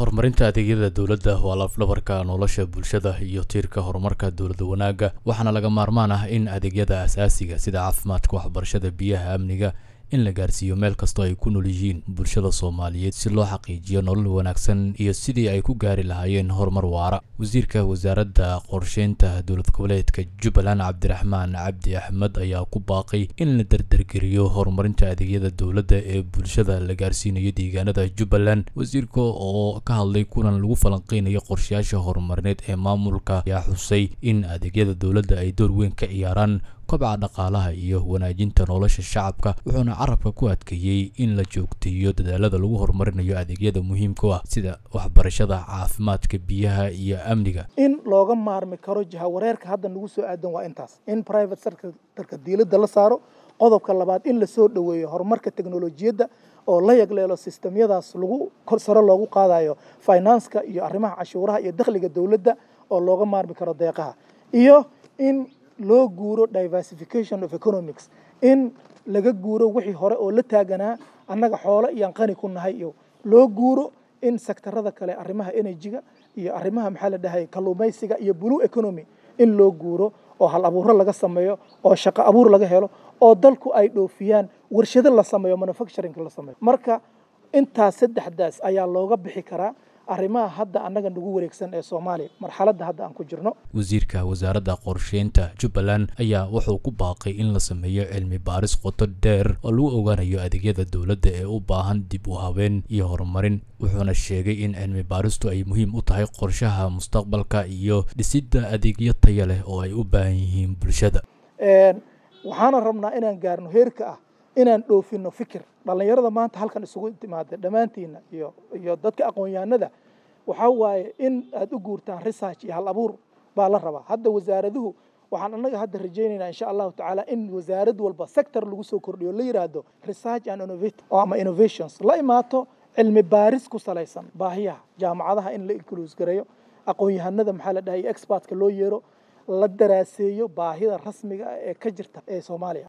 horumarinta adeegyada dowladda waa lafdhabarka nolosha bulshada iyo tiirka horumarka dowlada wanaagga waxaana laga maarmaan ah in adeegyada asaasiga sida caafimaadka waxbarashada biyaha amniga in la gaarsiiyo meel kastoo ay ku nool yihiin bulshada soomaaliyeed si loo xaqiijiyo nolol wanaagsan iyo sidii ay ku gaari lahaayeen horumar waara wasiirka wasaaradda qorsheynta dowlad goboleedka jubbaland cabdiraxmaan cabdi axmed ayaa ku baaqay in la dardargeliyo horumarinta adeegyada dowladda ee bulshada la gaarsiinayo deegaanada jubbaland wasiirka oo ka hadlay kulan lagu falanqeynayo qorshayaasha horumarineed ee maamulka ayaa xusay in adeegyada dowladda ay door weyn ka ciyaaraan kobca dhaqaalaha iyo wanaajinta nolosha shacabka wuxuuna carabka ku adkeeyey in la joogteeyo dadaalada lagu horumarinayo adeegyada muhiimka u ah sida waxbarashada caafimaadka biyaha iyo amniga in looga maarmi karo jahawareerka hadda nagu soo aadan waa intaas in private sectorka diiladda la saaro qodobka labaad in lasoo dhoweeyo horumarka teknolojiyadda oo la yagleelo sistemyadaas lagu sare loogu qaadayo finanska iyo arrimaha cashuuraha iyo dakhliga dowladda oo looga maarmi karo deeqaha iyo in loo guuro diversification of economics in laga guuro wixii hore oo la taaganaa annaga xoolo iyaan qani ku nahay iyo loo guuro in sektarada kale arrimaha energy-ga iyo arrimaha maxaa la dhahay kalluumaysiga iyo blue economy in loo guuro oo hal abuuro laga sameeyo oo shaqo abuur laga helo oo dalku ay dhoofiyaan warshado la sameeyo manufacturing la sameeyo marka intaas saddexdaas ayaa looga bixi karaa arrimaha hadda annaga nagu wareegsan ee soomaaliya marxaladda hadda aan ku jirno wasiirka wasaaradda qorsheynta jubbaland ayaa wuxuu ku baaqay in la sameeyo cilmi baaris qoto dheer oo lagu ogaanayo adeegyada dowladda ee u baahan dib u habeen iyo horumarin wuxuuna sheegay in cilmi baaristu ay muhiim u tahay qorshaha mustaqbalka iyo dhisidda adeegyo taya leh oo ay u baahan yihiin bulshada waxaana rabnaa inaan gaarno heerka ah inaan dhoofino fikir dhallinyarada maanta halkan isugu timaada dhammaantiina iyo iyo dadka aqoon-yahanada waxaa waaye in aad u guurtaan research iyo hal abuur baa la rabaa hadda wasaaraduhu waxaan annaga hadda rajaynaynaa insha allahu tacaala in wasaarad walba sector lagu soo kordhiyo la yidhaahdo research and innovate ama innovations la imaato cilmi baaris ku salaysan baahiyaha jaamacadaha in la incluus gareeyo aqoon-yahanada maxaa la dhahay expertka loo yeero la daraaseeyo baahida rasmiga ah ee ka jirta ee soomaaliya